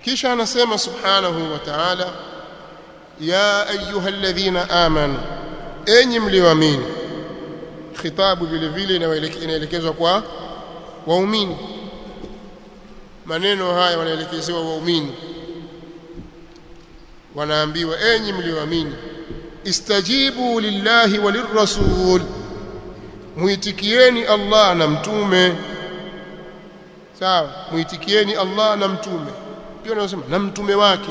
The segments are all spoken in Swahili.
kisha anasema subhanahu wa ta'ala ya ayuha alladhina amanu enyi mlioamini khitabu vile vile inaelekezwa kwa waumini maneno haya wanaelekezewa waumini wanaambiwa enyi mlioamini istajibu lillahi walirrasul muitikieni Allah na mtume sawa muitikieni Allah na mtume pia unasema na mtume wake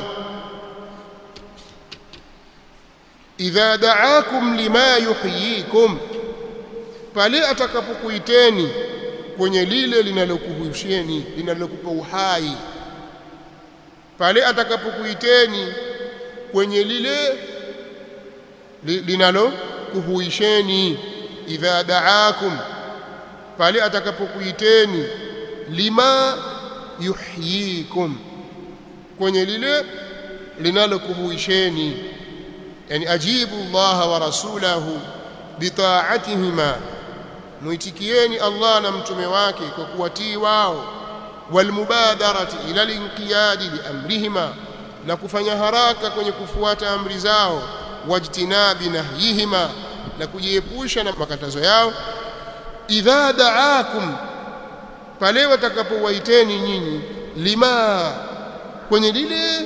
idha da'akum lima yuhyikum pale atakapokuiteni kwenye lile linalokuhuisheni linalokupa uhai pale atakapokuiteni kwenye lile linalokuhuisheni idha da'akum pale atakapokuiteni lima yuhyikum kwenye lile linalokuhuisheni yani ajibu Allah wa rasulahu bitaatihima muitikieni Allah na mtume wake kwa kuwatii wao walmubadarati ila linqiyadi liamrihima na kufanya haraka kwenye kufuata amri zao wajtinabi nahyihima na kujiepusha na makatazo yao idha da'akum pale watakapowaiteni nyinyi lima kwenye lile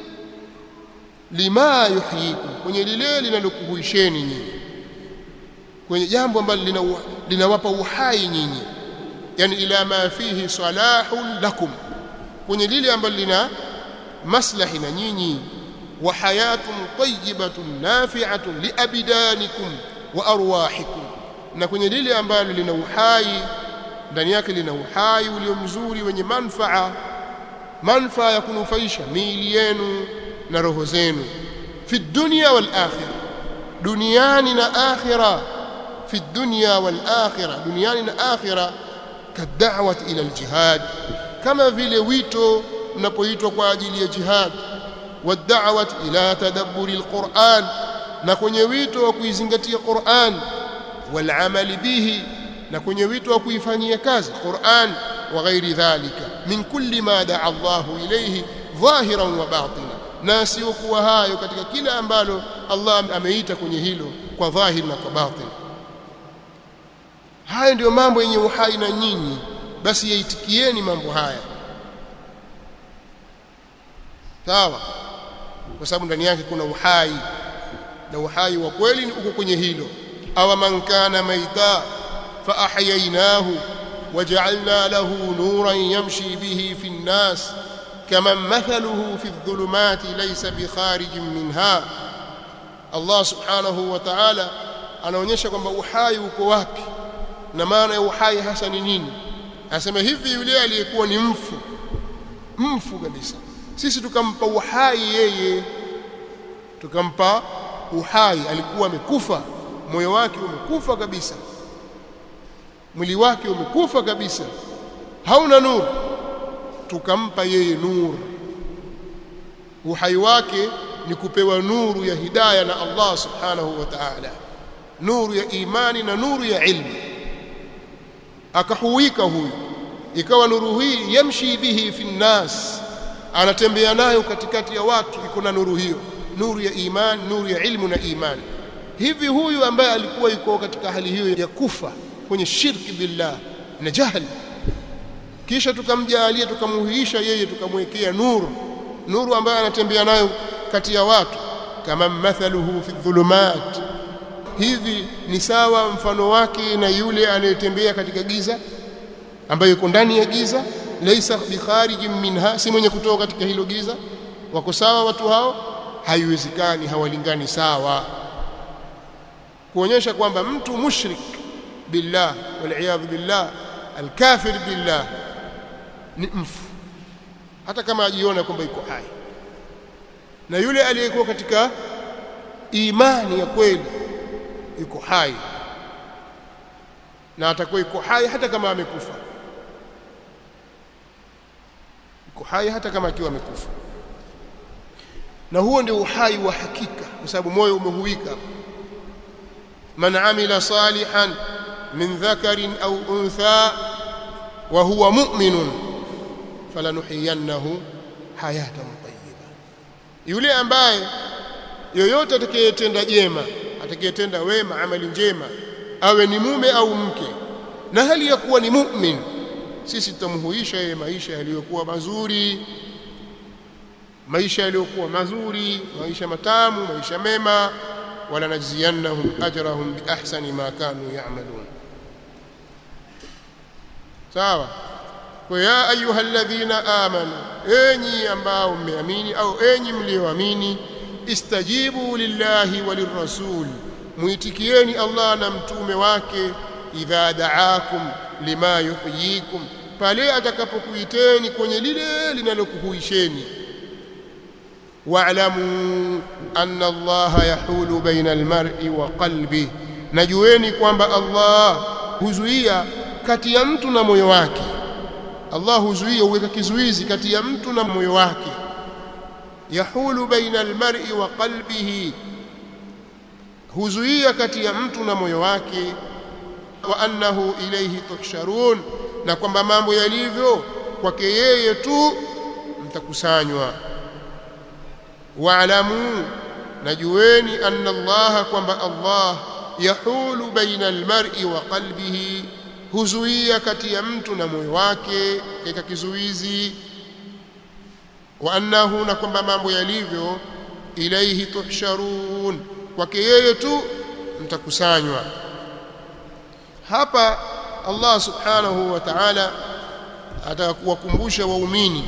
lima yuhyikum kwenye lile linalokuhuisheni nyinyi kwenye jambo ambalo linawapa uhai nyinyi yani ila ma fihi salahun lakum kwenye lile ambalo lina maslahi na nyinyi wa hayatun tayyibatun nafi'atun liabdanikum wa arwahikum na kwenye lile ambalo lina uhai ndani yake lina uhai ulio mzuri wenye manfaa manfaa ya kunufaisha miili yenu na roho zenu fi dunya wal akhirah duniani na akhirah fi dunya wal akhirah duniani na akhirah kad'awati ila aljihad kama vile wito mnapoitwa kwa ajili ya jihad wad'awati ila tadabburi alquran na kwenye wito wa kuizingatia Qur'an wal amali bihi na kwenye wito wa kuifanyia kazi Qur'an wa ghairi dhalika min kulli ma da'a Allahu ilayhi dhahiran wa batina na sio kuwa hayo katika kila ambalo Allah ameita kwenye hilo kwa dhahiri na kwa batin haya ndiyo mambo yenye uhai na nyinyi basi yaitikieni mambo haya sawa kwa sababu ndani yake kuna uhai na uhai wa kweli uko kwenye hilo aw man kana maita fa ahyaynahu waja'alna lahu nuran yamshi bihi fi an-nas kama mathaluhu fi adh-dhulumati laysa bikharijin minha Allah subhanahu wa ta'ala anaonyesha kwamba uhai uko wapi na maana ya uhai hasa ni nini anasema hivi yule aliyekuwa ni mfu mfu kabisa sisi tukampa uhai yeye tukampa uhai alikuwa amekufa moyo wake umekufa kabisa mwili wake umekufa kabisa hauna nuru tukampa yeye nuru uhai wake ni kupewa nuru ya hidayah na Allah subhanahu wa ta'ala nuru ya imani na nuru ya ilmu akahuika huyu ikawa nuru hii yamshi bihi fi nnas anatembea nayo katikati ya watu iko na nuru hiyo nuru ya iman nuru ya ilmu na iman hivi huyu ambaye alikuwa yuko katika hali hiyo ya kufa kwenye shirki billah na jahili kisha tukamjalia tukamuhuisha yeye tukamwekea nuru nuru ambayo anatembea nayo kati ya watu kama mathaluhu fi dhulumat hivi ni sawa mfano wake na yule anayetembea katika giza ambaye yuko ndani ya giza laisa bikharijin minha si mwenye kutoka katika hilo giza wako sawa watu hao haiwezekani hawalingani sawa kuonyesha kwamba mtu mushrik billah wal billah alkafir billah ni mfu hata kama ajiona kwamba yuko hai na yule aliyekuwa katika imani ya kweli yuko hai na atakuwa yuko hai hata kama amekufa yuko hai hata kama akiwa amekufa na huo ndio uhai wa hakika kwa sababu moyo umehuika man amila salihan min dhakarin au untha wa huwa mu'minun falanuhiyannahu hayatan tayyiba yule ambaye yoyote atakayetenda jema atakayetenda wema amali njema awe ni mume au mke na hali ya kuwa ni mu'min sisi tutamhuisha yeye maisha yaliyokuwa mazuri maisha yaliyokuwa mazuri maisha matamu maisha mema wala najziyannahum ajrahum biahsani ma kanu ya'malun sawa kwa ya ayyuhalladhina amanu enyi ambao mmeamini au enyi mlioamini istajibu lillahi walirrasul muitikieni Allah na mtume wake idha da'akum lima yuhyikum pale atakapokuiteni kwenye lile linalokuhuisheni wa'lamu anna Allah yahulu baina almar'i wa qalbi najueni kwamba Allah huzuia kati ya mtu na moyo wake Allah huzuia huweka kizuizi kati ya mtu na moyo wake yahulu baina almar'i wa qalbihi huzuia kati ya mtu na moyo wake wa annahu ilayhi tuhsharun na kwamba mambo yalivyo kwake yeye tu mtakusanywa wa'lamu najueni anna Allah kwamba Allah yahulu baina almar'i wa qalbihi huzuia kati ya mtu na moyo wake katika kizuizi wa annahu na kwamba mambo yalivyo ilayhi tuhsharun kwake yeye tu mtakusanywa hapa Allah subhanahu wa ta'ala atakuwakumbusha waumini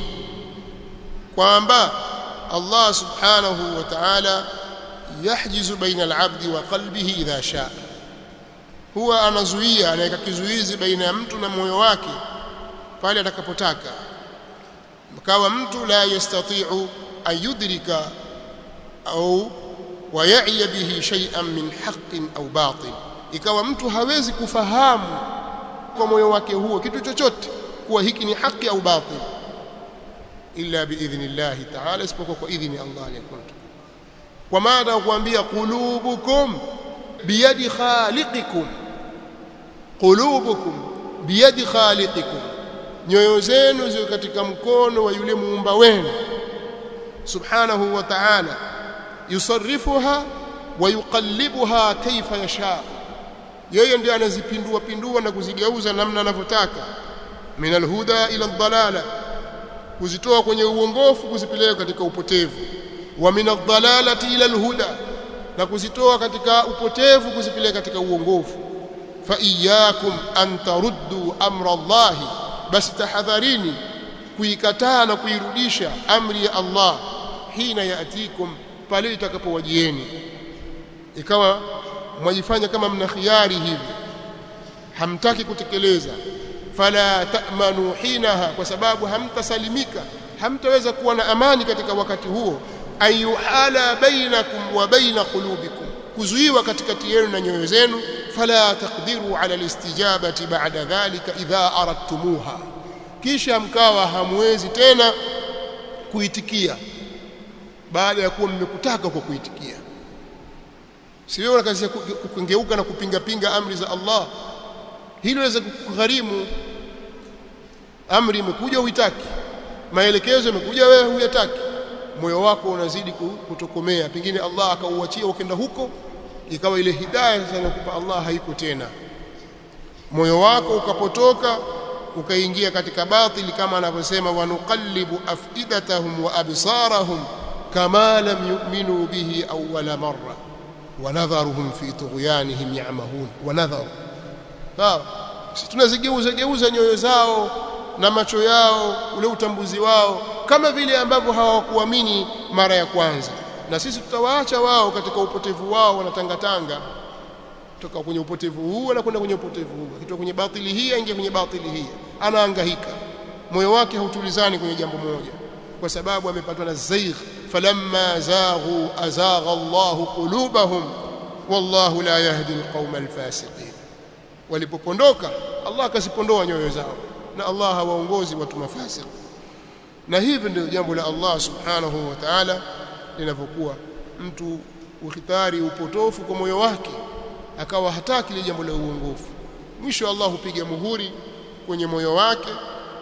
kwamba Allah subhanahu wa ta'ala yahjizu baina al-'abdi wa qalbihi idha shaa huwa anazuia anaweka kizuizi baina ya mtu na moyo wake pale atakapotaka mkawa mtu la yastati'u an yudrika au wayaiya bihi shay'an min haqqin au batil ikawa mtu hawezi kufahamu kwa moyo wake huo kitu chochote kuwa hiki ni haki au batil illa biidhnillah ta'ala isipokuwa kwa idhni Allah aliyekuwa kwa maana kuambia qulubukum biyadi khaliqikum qulubukum biyadi khaliqikum nyoyo zenu ziko katika mkono wa yule muumba wenu subhanahu wa ta'ala yusarrifuha wa yuqallibuha kaifa yasha yeye ndiye anazipindua pindua na kuzigeuza namna anavyotaka min alhuda ila aldalala kuzitoa kwenye uongofu kuzipeleka katika upotevu wa min aldhalalati ila alhuda na kuzitoa katika upotevu kuzipeleka katika uongofu fa iyyakum an taruddu amra Allahi basi tahadharini kuikataa na kuirudisha amri ya Allah hina yaatikum pale itakapowajieni ikawa mwajifanya kama mna khiari hivi hamtaki kutekeleza fala ta'manu hinaha kwa sababu hamtasalimika hamtaweza kuwa na amani katika wakati huo ayuhala bainakum wa baina qulubikum kuzuiwa katikati yenu na nyoyo zenu fala taqdiru ala alistijabati ba'da dhalika idha aradtumuha kisha mkawa hamwezi tena kuitikia baada ya kuwa mmekutaka kwa kuitikia sio kazi ya kukengeuka na kupinga pinga amri za Allah hili liweza kugharimu amri imekuja uitaki maelekezo yamekuja wewe huyataki moyo wako unazidi kutokomea pengine Allah akauachia ukenda huko ikawa ile hidayah sana kupa Allah haiko tena moyo wako ukapotoka ukaingia katika batili kama anavyosema wanuqallibu afidatahum wa absarahum kama lam yu'minu bihi awwala marra wanadharuhum fi tughyanihim ya'mahun wanadharu sawa tunazigeuza geuza nyoyo zao na macho yao ule utambuzi wao kama vile ambavyo hawakuamini mara ya kwanza na sisi tutawaacha wao katika upotevu wao wanatangatanga kutoka kwenye upotevu huu na kwenda kwenye upotevu huu akitoka kwenye batili hii aingia kwenye batili hii anahangaika moyo wake hautulizani kwenye jambo moja kwa sababu amepatwa na zaigh falamma zaghu azagha Allahu qulubahum wallahu la yahdi alqauma alfasiqin walipopondoka Allah akazipondoa nyoyo zao na Allah hawaongozi watu mafasik na hivi ndio jambo la Allah subhanahu wa ta'ala linavyokuwa mtu ukhitari upotofu kwa moyo wake akawa hataki ile jambo la uongofu mwisho Allah hupiga muhuri kwenye moyo wake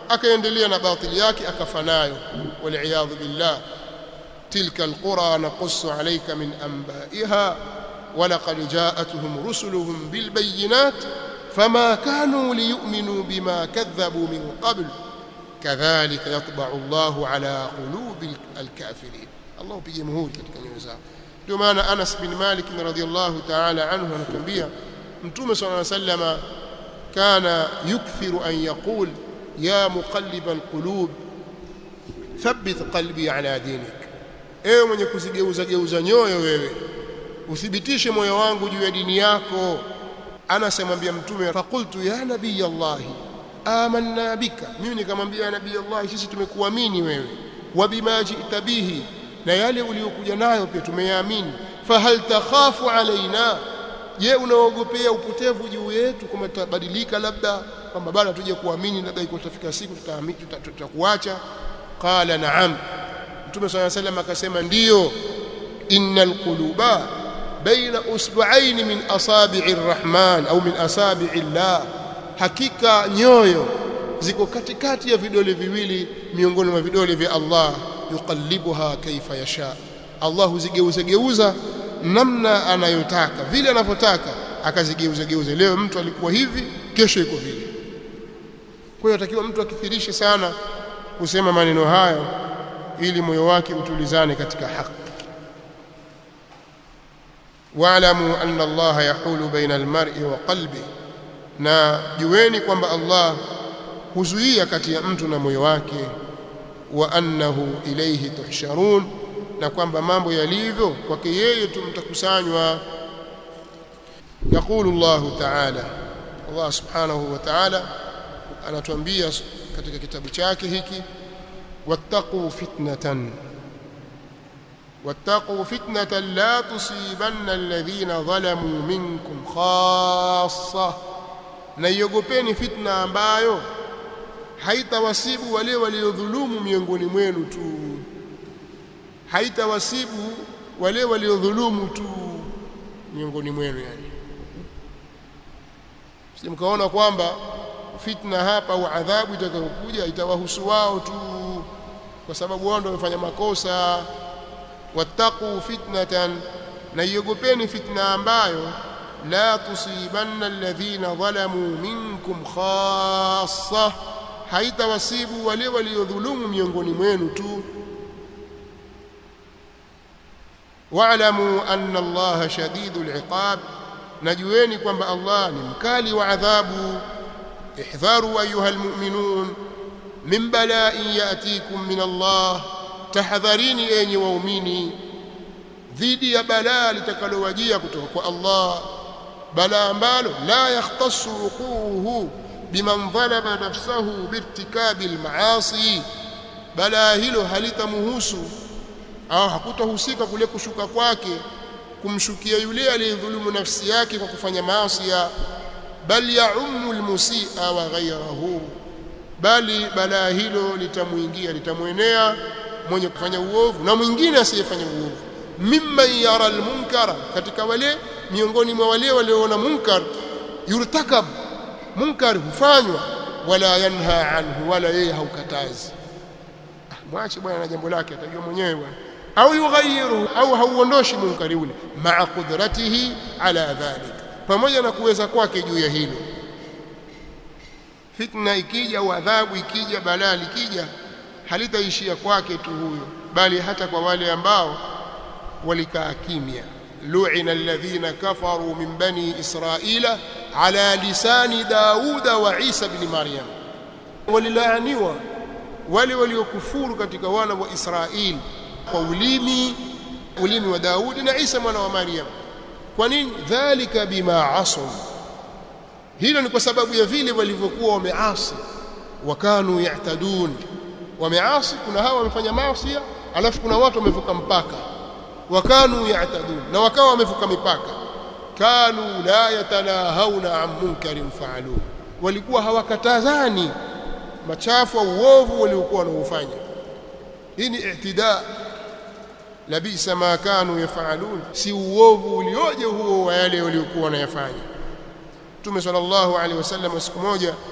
akaendelea na batili yake akafanayo waliaadhu billah tilka alqura naqussu alayka min anba'iha ولقد جاءتهم رسلهم بالبينات فما كانوا ليؤمنوا بما كذبوا من قبل كذلك يطبع الله على قلوب الكافرين الله بيجي مهور katika nyoyo zao ndio maana Anas bin Malik radhiyallahu ta'ala anhu anatuambia Mtume صلى الله عليه وسلم كان يكثر أن يقول يا مقلب القلوب ثبت قلبي على دينك ewe mwenye kuzigeuza geuza nyoyo wewe uthibitishe moyo wangu juu ya dini yako anasemwambia mtume faqultu ya nabii Allah amanna bika mimi nikamwambia ya nabii Allah sisi tumekuamini wewe wa bima ji'ta bihi na yale uliyokuja nayo pia tumeyaamini fahal takhafu alaina je unaogopea upotevu juu yetu kama tutabadilika labda kwamba bado tuje kuamini labda iko tafika siku tutaamini tutakuacha qala na'am mtume swalla sallam akasema ndiyo innal quluba baina usbu'ain min asabi'i arrahman au min asabi'i llah hakika nyoyo ziko katikati ya vidole viwili miongoni mwa vidole vya Allah yuqallibuha kaifa yasha Allah huzigeuza geuza namna anayotaka vile anavyotaka akazigeuza geuza leo mtu alikuwa hivi kesho iko vile kwa hiyo atakiwa mtu akithirishe sana kusema maneno hayo ili moyo wake utulizane katika haki wa'lamu anna Allah yahulu baina al-mar'i wa qalbi na jueni kwamba Allah huzuia kati ya mtu na moyo wake wa annahu ilayhi tuhsharun na kwamba mambo yalivyo kwake yeye tumtakusanywa يقول الله تعالى الله سبحانه وتعالى anatuambia katika kitabu chake hiki wattaqu fitnatan wattaqu fitnatan la tusibanna alladhina zalamu minkum khassa na iogopeni fitna ambayo haitawasibu wale waliodhulumu miongoni mwenu tu haitawasibu wale waliodhulumu tu miongoni mwenu yani simkaona kwamba fitna hapa au adhabu itakayokuja itawahusu wao tu kwa sababu wao ndio wamefanya makosa wattaqu fitnatan na iogopeni fitna ambayo la tusibanna alladhina zalamu minkum khassa haitawasibu wale waliodhulumu miongoni mwenu tu wa'lamu anna allaha shadidul iqab najueni kwamba Allah ni mkali wa adhabu ihdharu ayuha almu'minun min bala'in ya'tikum min Allah tahadharini enyi waumini dhidi ya balaa litakalowajia kutoka kwa Allah balaa ambalo la yakhtassu wuquhu biman dhalama nafsahu birtikabi almaasi balaa hilo halitamhusu au hakutahusika kule kushuka kwake kumshukia yule aliyedhulumu nafsi yake kwa kufanya maasi bal yaumu almusi'a wa ghayrahu bali balaa hilo litamuingia litamwenea mwenye kufanya uovu na mwingine asiyefanya uovu mimman yara almunkara katika wale miongoni mwa wale walioona munkar yurtakab munkar hufanywa wala yanha anhu wala yeye haukatazi ah, mwache bwana na jambo lake atajua mwenyewe bwana au yughayyiru au hauondoshi munkari ule maa qudratihi ala dhalik pamoja na kuweza kwake juu ya hilo fitna ikija au adhabu ikija balaa likija halitaishia kwake tu huyo bali hata kwa wale ambao walikaa kimya lu'ina alladhina kafaru min bani israila ala lisani dauda wa isa ibn maryam walilaaniwa wale waliokufuru katika wana wa israeli kwa ulimi ulimi wa Daudi na Isa mwana wa Maryam kwa nini dhalika bima asaw hilo ni kwa sababu ya vile walivyokuwa wameasi wakanu ya'tadun wameasi kuna hawa wamefanya maasi alafu kuna watu wamevuka mpaka wakanu ya'tadun na wakawa wamevuka mipaka kanu la yatanahawna an munkarin fa'aluhu walikuwa hawakatazani machafu au uovu waliokuwa wanaofanya hii ni i'tidaa labisa ma kanu yafalun si uovu ulioje huo wa yale waliokuwa wanayafanya Mtume sallallahu alaihi wasallam siku moja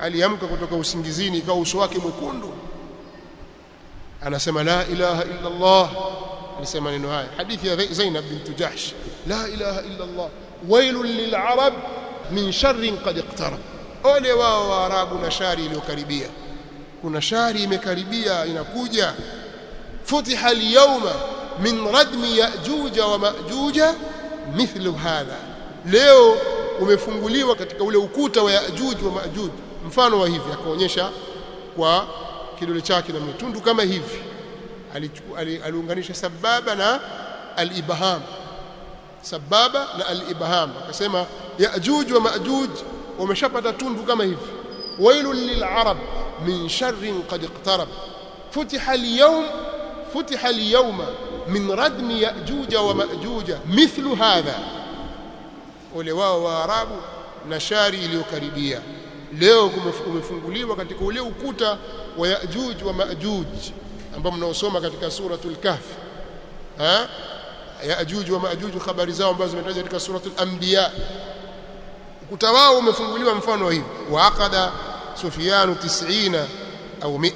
aliamka kutoka usingizini ikawa uso wake mwekundu anasema la ilaha illa Allah alisema neno haya hadithi ya Zainab bint Jahsh la ilaha illa Allah wailul lil'arab min sharrin qad iqtarab ole wao waarabu na shari iliyokaribia kuna shari imekaribia inakuja futiha al-yawma min radmi ya'juj wa ma'juj mithlu hadha leo umefunguliwa katika ule ukuta wa ya'juj wa ma'juj mfano wa hivi akaonyesha kwa kidole chake na mitundu kama hivi aliunganisha sababa na al-ibham sababa na al-ibham akasema ya'juj wa ma'juj wameshapata tundu kama hivi wailul lil'arab min sharrin qad iqtarab futiha al-yawm futiha al-yawma min radmi ya'juj wa ma'juj mithlu hadha wale wao wa arabu na shari iliyokaribia leo umefunguliwa katika ule ukuta wa Ya'juj wa Ma'juj ambao mnaosoma katika suratul Kahf ha Ya'juj wa Ma'juj habari zao ambazo zimetajwa katika suratul Anbiya ukuta wao umefunguliwa mfano wa hivi wa aqada Sufyan 90 au 100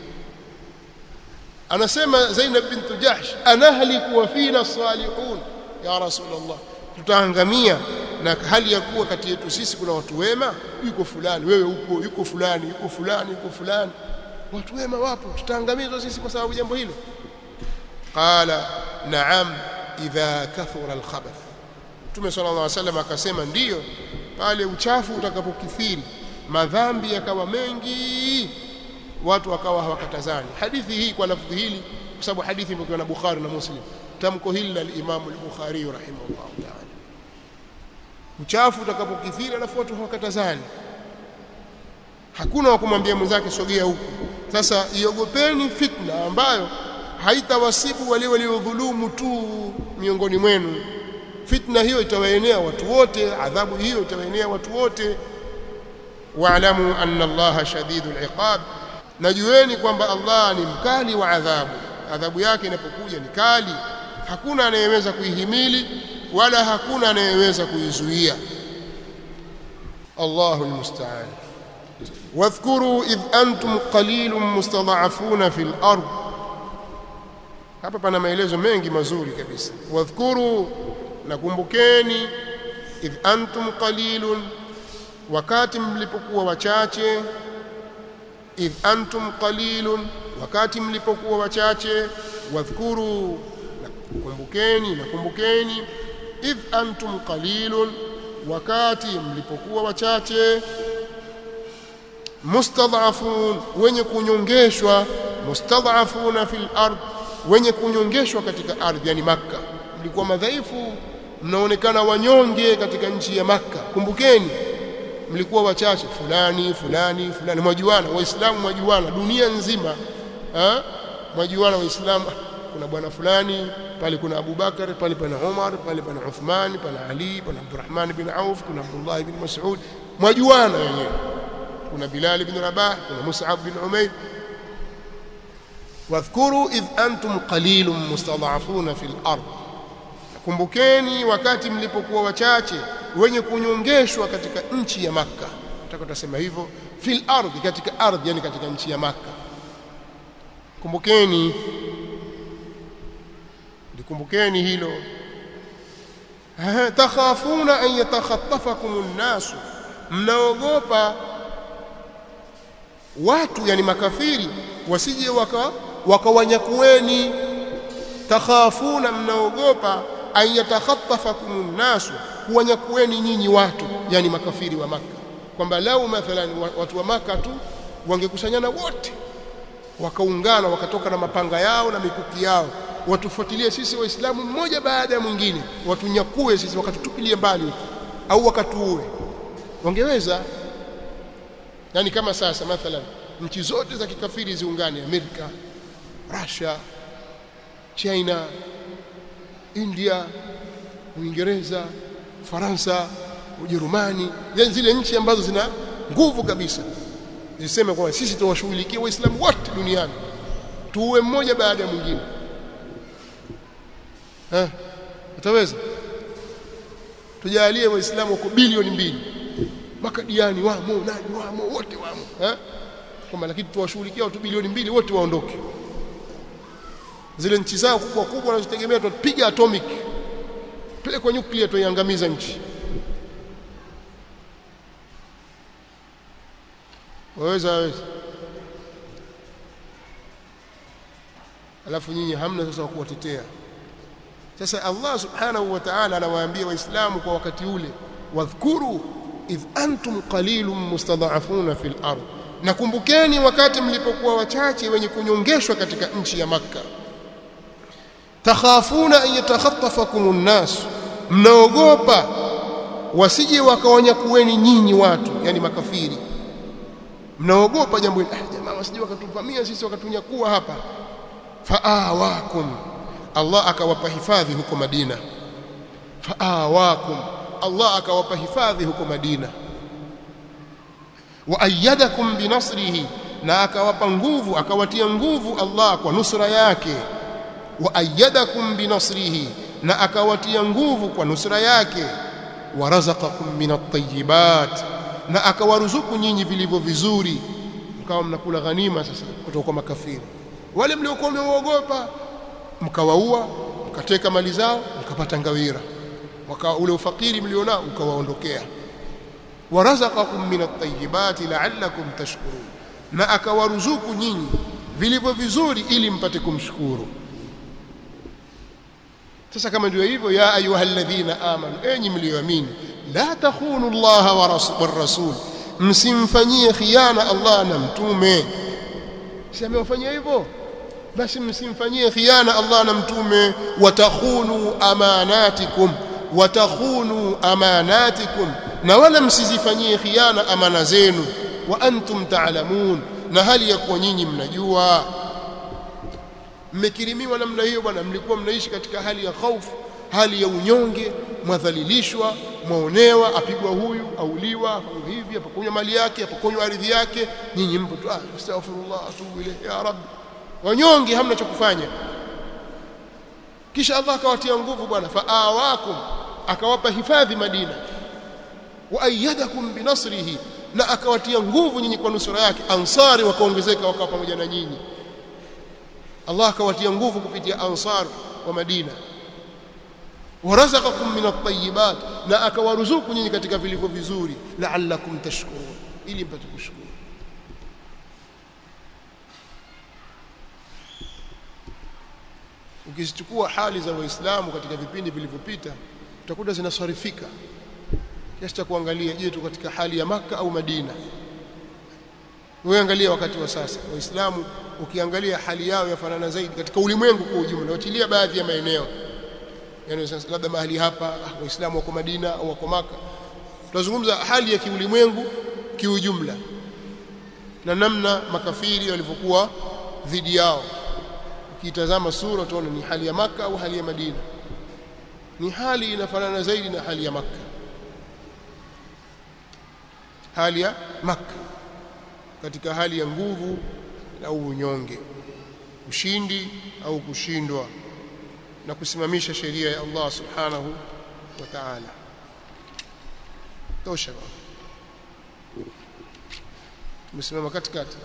anasema Zainab bint Jahsh anahliku wa fina salihun ya rasulullah tutaangamia na hali ya kuwa kati yetu sisi kuna watu wema yuko fulani wewe upo yuko fulani yuko fulani yuko fulani watu wema wapo tutaangamizwa sisi kwa sababu jambo hilo qala na'am idha kathura al-khabath Mtume sallallahu alaihi wasallam akasema ndiyo pale uchafu utakapokithiri madhambi yakawa mengi watu wakawa hawakatazani hadithi hii kwa lafdhi hili kwa sababu hadithi imekiwa na Bukhari na Muslim tamko hili la Imam al-Bukhari rahimahullah ta'ala uchafu utakapokithiri alafu watu hawakatazani hakuna wa kumwambia mwenzake sogea huku sasa iogopeni fitna ambayo haitawasibu wale waliodhulumu tu miongoni mwenu fitna hiyo itawaenea watu wote adhabu hiyo itawaenea watu wote wa'lamu anna allaha shadidul iqab najueni kwamba Allah ni mkali wa adhabu adhabu yake inapokuja ni kali hakuna anayeweza kuihimili wala hakuna anayeweza kuizuia Allahu almusta'an wadhkuru idh antum qalilun mustad'afuna fil ard hapa pana maelezo mengi mazuri kabisa wadhkuru nakumbukeni idh antum qalilun wakati mlipokuwa wachache idh antum qalilun wakati mlipokuwa wachache wadhkuru nakumbukeni nakumbukeni idh antum qalilun wakati mlipokuwa wachache mustadhafun wenye kunyongeshwa mustadhafuna fil ard wenye kunyongeshwa katika ardhi yani maka mlikuwa madhaifu mnaonekana wanyonge katika nchi ya maka kumbukeni mlikuwa wachache fulani fulani fulani mwajuana waislamu mwajuana dunia nzima ha? mwajuana waislamu kuna bwana fulani pale kuna Abu Bakar pale pana Umar pale pana Uthman pana Ali pana Abdurrahman bin Auf kuna Abdullah bin Mas'ud mwajuana wenyewe kuna Bilal bin Rabah kuna Mus'ab bin Umayr wadhkuru idh antum qalilun mustad'afuna fil ard kumbukeni wakati mlipokuwa wachache wenye kunyongeshwa katika nchi ya maka nataka tutasema hivyo fil ardhi katika ardhi yani katika nchi ya maka kumbukeni likumbukeni hilo takhafuna an yatakhatafakum an-nas mnaogopa watu yani makafiri wasije waka wakawanyakueni takhafuna mnaogopa an yatakhatafakum an-nas kuwanyakueni nyinyi watu yani makafiri wa maka kwamba lau mathalan watu wa maka tu wangekusanyana wote wakaungana wakatoka na mapanga yao na mikuki yao watufuatilie sisi waislamu mmoja baada ya mwingine watunyakue sisi wakatutupilie mbali huko au wakatuue wangeweza yani kama sasa mathalan nchi zote za kikafiri ziungane Amerika Russia China India Uingereza Faransa Ujerumani yani zile nchi ambazo zina nguvu kabisa ziseme kwamba sisi tuwashughulikie waislamu wote duniani tuue mmoja baada ya mwingine eh utaweza tujalie waislamu wako bilioni mbili makadiani wamo nani wamo wote wamo eh kwamba lakini tuwashughulikia watu bilioni mbili wote waondoke zile nchi zao kubwa kubwa wanazitegemea tupiga atomic pelekwa nuclear tuiangamiza nchi waweza waweza alafu nyinyi hamna sasa wa kuwatetea sasa Allah subhanahu wa ta'ala anawaambia waislamu kwa wakati ule wadhkuru idh antum qalilun mustada'afuna fil ard nakumbukeni wakati mlipokuwa wachache wenye kunyongeshwa katika nchi ya makka takhafuna an yatakhatafakum an-nas mnaogopa wasije wakawanyakueni nyinyi watu yani makafiri mnaogopa jambo hili ah, jamaa wasije wakatuvamia sisi wakatunyakua hapa faawakum Allah akawapa hifadhi huko Madina faawakum Allah akawapa hifadhi huko Madina wa ayyadakum binasrihi na akawapa nguvu akawatia nguvu Allah kwa nusra yake wa ayyadakum binasrihi na akawatia nguvu kwa nusra yake wa razaqakum min at-tayyibat na akawaruzuku nyinyi vilivyo vizuri mkawa mnakula ghanima sasa kutoka kwa makafiri wale mliokuwa mmeogopa mkawaua mkateka mali zao mkapata ngawira waka ule ufakiri mlionao ukawaondokea warazaqakum min at-tayyibati la'allakum tashkurun na akawaruzuku nyinyi vilivyo vizuri ili mpate kumshukuru sasa kama ndio hivyo ya ayyuhalladhina amanu enyi mlioamini la takhunu Allah wa rasul msimfanyie khiana Allah na mtume si amewafanyia hivyo basi msimfanyie khiana Allah na mtume watakhunu amanatikum watakhunu amanatikum na wala msizifanyie khiana amana zenu wa antum ta'lamun na hali ya kuwa nyinyi mnajua mmekirimiwa namna hiyo bwana mlikuwa mnaishi katika hali ya hofu hali ya unyonge mwadhalilishwa mwaonewa apigwa huyu auliwa afanywa hivi apokonywa mali yake apokonywa ardhi yake nyinyi mpo tu ah astaghfirullah atubu ilayhi ya rabbi wanyonge hamna cha kufanya kisha Allah akawatia nguvu bwana faawakum akawapa hifadhi Madina wa ayyadakum binasrihi na akawatia nguvu nyinyi kwa nusura yake ansari wakaongezeka wakawa pamoja na nyinyi Allah akawatia nguvu kupitia ansar wa Madina warazaqakum min at-tayyibat na akawaruzuku nyinyi katika vilivyo vizuri la'allakum tashkurun ili mpate kushukuru ukizichukua hali za waislamu katika vipindi vilivyopita utakuta zinasarifika kiasi cha kuangalia je tu katika hali ya maka au Madina wewe angalia wakati wa sasa waislamu ukiangalia hali yao yafanana zaidi katika ulimwengu kwa ujumla wachilia baadhi ya maeneo yani labda mahali hapa waislamu wako Madina au wako maka tunazungumza hali ya kiulimwengu kiujumla na namna makafiri walivyokuwa dhidi yao ukitazama sura utaona ni hali ya maka au hali ya Madina ni hali inafanana zaidi na hali ya maka hali ya maka katika hali ya nguvu au unyonge ushindi au kushindwa na kusimamisha sheria ya Allah subhanahu wa ta'ala tosha tumesimama katikati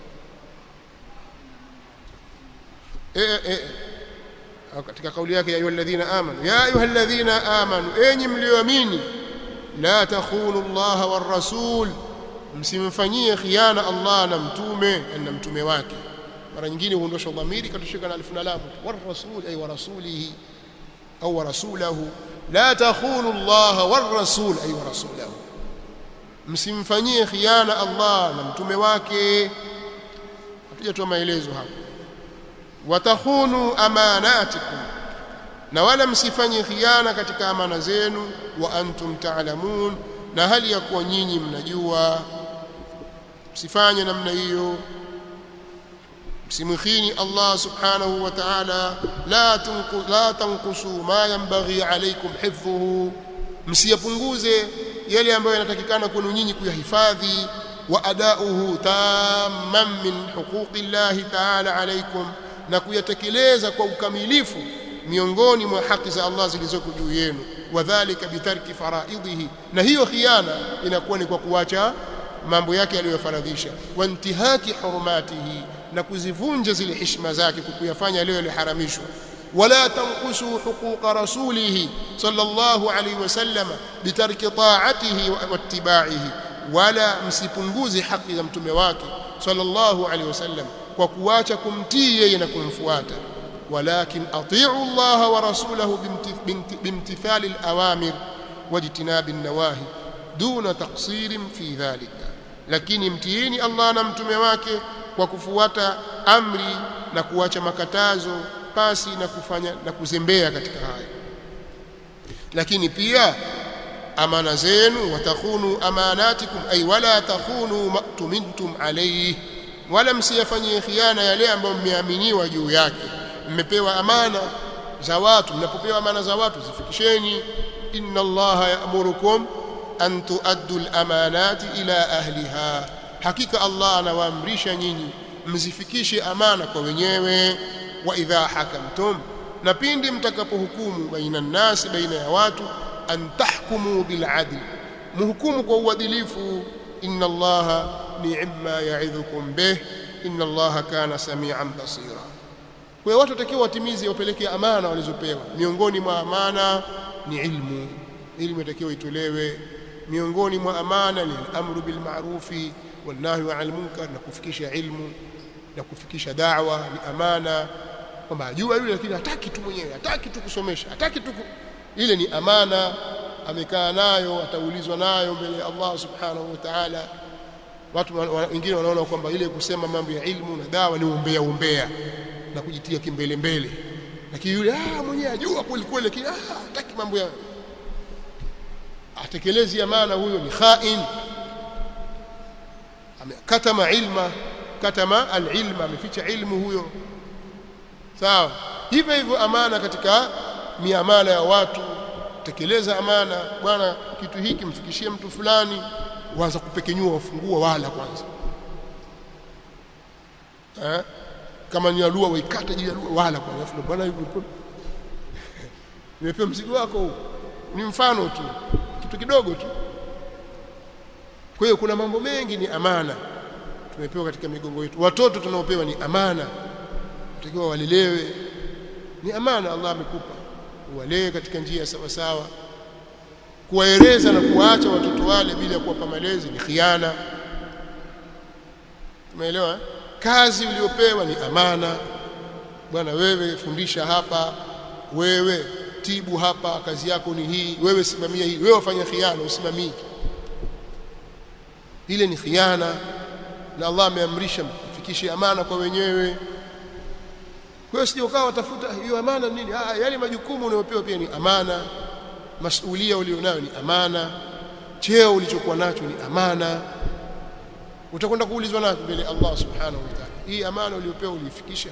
eh eh katika kauli yake ya ayyuhalladhina amanu ya ayyuhalladhina amanu enyi mlioamini la takhunu Allah war rasul msimfanyie khiana Allah na mtume na mtume wake mara nyingine huondosha dhamiri katoshika na alif na lam war rasul ay wa rasulihi au wa rasulahu la takhunu Allah war rasul ay wa rasulahu msimfanyie khiana Allah na mtume wake hatujatoa maelezo hapo watakhunu amanatikum na wala msifanye khiana katika amana zenu wa antum ta'lamun na hali ya kuwa nyinyi mnajua msifanye namna hiyo msimkhini Allah subhanahu wa ta'ala la tunqu la tanqusu ma yanbaghi alaykum hifdhuhu msiyapunguze yale ambayo yanatakikana kwenu nyinyi kuyahifadhi wa adauhu tamman min huquqi Allah ta'ala alaykum na kuyatekeleza kwa ukamilifu miongoni mwa haki za Allah zilizoko juu yenu wadhālika bitarki faraidhihi na hiyo khiana inakuwa ni kwa kuacha mambo yake aliyofaradhisha wa intihaki hurumatihi na kuzivunja zile heshima zake kwa kuyafanya yale yaliyoharamishwa ولا تنقصوا حقوق رسوله صلى الله عليه وسلم بترك طاعته واتباعه ولا msipunguze haki za mtume wake sallallahu alaihi wasallam kwa kuacha kumtii yeye na kumfuata walakin atii'u Allah wa rasulahu bimtithali al-awamir wajtinabi an-nawahi duna taqsirin fi dhalika lakini mtiini Allah na mtume wake kwa kufuata amri na kuacha makatazo pasi na kufanya na kuzembea katika haya lakini pia amana zenu watakhunu amanatikum ay wala takhunu maktumintum alayhi wala msiyafanyie khiana yale ambayo mmeaminiwa juu yake mmepewa amana za watu mnapopewa amana za watu zifikisheni inna allaha ya'murukum an tuaddu al-amanati ila ahliha hakika allah anawaamrisha nyinyi mzifikishe amana kwa wenyewe wa idha hakamtum na pindi mtakapohukumu baina nasi baina ya watu an tahkumu bil adl muhukumu kwa uadilifu inna allaha ni'ma ya'idhukum bih inna allaha kana samian basira kwa watu watakiwa watimize wapeleke amana walizopewa miongoni mwa amana ni ilmu ilmu itakiwa itolewe miongoni mwa amana ni amru bil ma'rufi wal nahyi 'anil munkar na kufikisha ilmu na kufikisha da'wa ni amana kwamba ajua yule lakini hataki tu mwenyewe hataki tu kusomesha hataki tu ile ni amana amekaa nayo ataulizwa nayo mbele ya Allah subhanahu wa ta'ala watu wengine wanaona kwamba ile kusema mambo ya ilmu na dawa ni umbea umbea na kujitia kimbele mbele lakini yule ah mwenyewe ajua kweli kweli lakini ah hataki mambo ya atekelezi amana huyo ni khain amekatama ilma katama alilma ameficha ilmu huyo sawa hivyo hivyo amana katika miamala ya watu tekeleza amana bwana kitu hiki mfikishie mtu fulani waanza kupekenyua wafungua wala kwanza eh kama ni alua waikata juu ya alua wala kwanza bwana yuko nimepewa mzigo wako huu ni mfano tu kitu kidogo tu kwa hiyo kuna mambo mengi ni amana tumepewa katika migongo yetu watoto tunaopewa ni amana takiwa walelewe ni amana Allah amekupa walee katika njia sawa sawa kuwaeleza na kuwaacha watoto wale bila kuwapa malezi ni khiana umeelewa kazi uliyopewa ni amana bwana wewe fundisha hapa wewe tibu hapa kazi yako ni hii wewe simamia hii wewe wafanya khiana usimamii ile ni khiana na Allah ameamrisha mfikishe amana kwa wenyewe kwa hiyo sije ukawa watafuta hiyo amana nini ah yale majukumu unayopewa pia ni amana masuhulia ulionayo ni amana cheo ulichokuwa nacho ni amana utakwenda kuulizwa nacho mbele Allah subhanahu wa ta'ala hii amana uliyopewa uliifikisha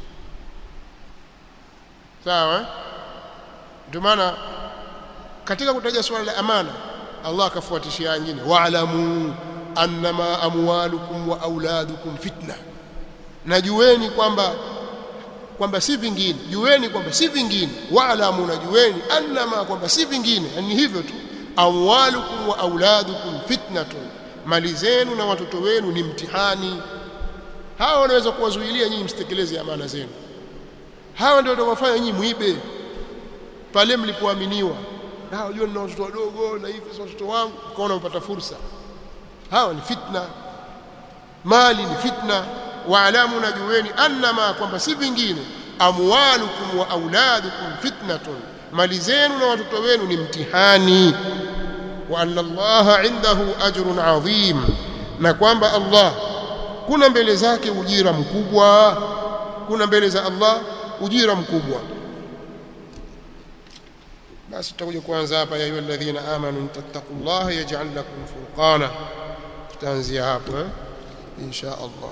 sawa ndio maana katika kutaja swala la amana Allah akafuatishia nyingine wa'lamu annama amwalukum wa auladukum fitna najueni kwamba kwamba si vingine jueni kwamba si vingine wa'lamu najueni annama kwamba si vingine yani hivyo tu amwalukum wa auladukum fitnatun mali zenu na watoto wenu ni mtihani hawa wanaweza kuwazuilia nyinyi msitekeleze amana zenu hawa ndio watawafanya nyinyi muibe pale mlipoaminiwa na unajua nina watoto wadogo na hivi sio watoto wangu ukaona umepata fursa hawa ni fitna mali ni fitna waalamu najueni annama kwamba si vingine amwalukum wa auladukum fitnatun mali zenu na watoto wenu ni mtihani wa anna allaha indahu ajrun adhim na kwamba Allah kuna mbele zake ujira mkubwa kuna mbele za Allah ujira mkubwa basi tutakuja kuanza hapa ya ayyuha alladhina amanu tattaqullaha yaj'al lakum furqana tutaanzia hapo eh insha Allah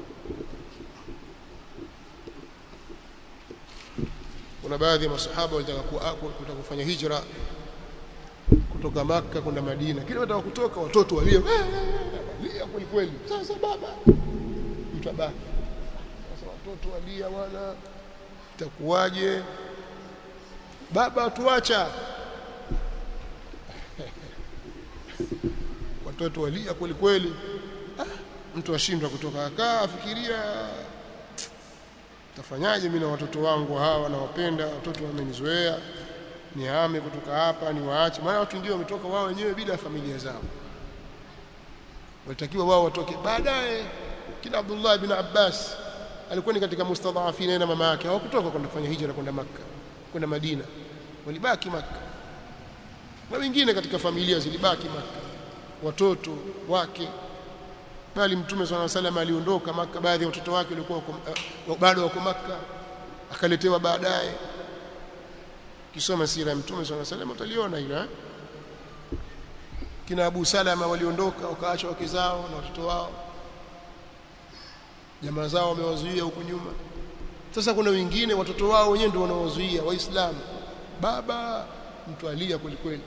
kuna baadhi ya masahaba walitaka kutaka kufanya hijra kutoka maka kwenda Madina kile wataka kutoka watoto walio lia kweli kweli sasa baba mtabaki sasa watoto walia wana itakuwaje baba tuacha watoto walia kweli kweli ah, mtu ashindwa kutoka akaa afikiria tafanyaje mimi na watoto wangu hawa nawapenda watoto wamenizoea nihame kutoka hapa niwaache maana watu wengine wametoka wao wenyewe bila familia zao walitakiwa wao watoke baadaye kina Abdullah ibn Abbas alikuwa ni katika mustadhafina na mama yake hawakutoka kwenda kufanya hijra kwenda Makka kwenda Madina walibaki Makka na wengine katika familia zilibaki Makka watoto wake bali mtume swalla salam aliondoka Makka baadhi ya watoto wake walikuwa uh, bado wako Makka akaletewa baadaye kisoma sira ya mtume swalla salam utaliona hilo eh? kina Abu Salama waliondoka wakaacha wake zao na watoto wao jamaa zao wamewazuia huku nyuma sasa kuna wengine watoto wao wenyewe ndio wanawazuia waislamu baba mtu alia kweli kweli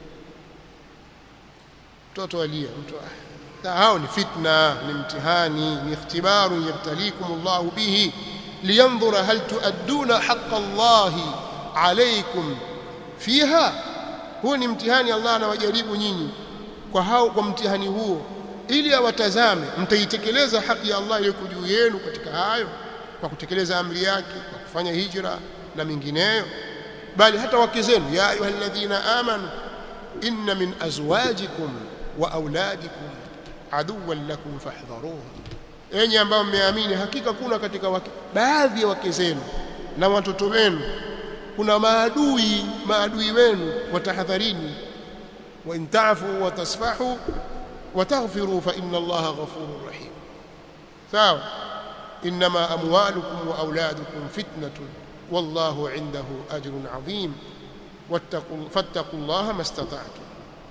mtoto alia mtu hao ni fitna ni mtihani ni ikhtibaru yabtalikum Allah bihi liyanzura hal tuadduna haqqa Allah alaykum fiha huo ni mtihani Allah anawajaribu nyinyi kwa hao kwa mtihani huo ili awatazame mtaitekeleza haki ya Allah iliyoko juu yenu katika hayo kwa kutekeleza amri yake kwa kufanya hijra na mingineyo bali hata wake zenu ya ayyuhalladhina amanu inna min azwajikum wa auladikum aduwwan lakum fahdharuhum enyi ambao mmeamini hakika kuna katika wake, baadhi ya wake zenu na watoto wenu kuna maadui maadui wenu watahadharini wa in ta'fu wa tasfahu wa taghfiru fa inna Allaha ghafurur rahim sawa inma amwalukum wa auladukum fitnatun wallahu indahu ajrun adhim wattaqu fattaqullaha mastata'tum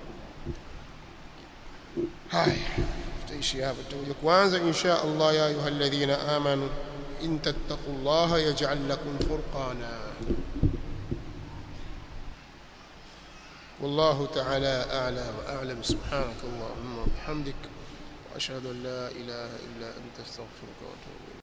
haya tutaishi hapa tutakuja kuanza insha Allah ya ayyuhalladhina amanu in tattaqullaha yaj'al lakum furqana والله تعالى أعلى وأعلم سبحانك اللهم وبحمدك وأشهد أن لا إله إلا أنت استغفرك وأتوب إليك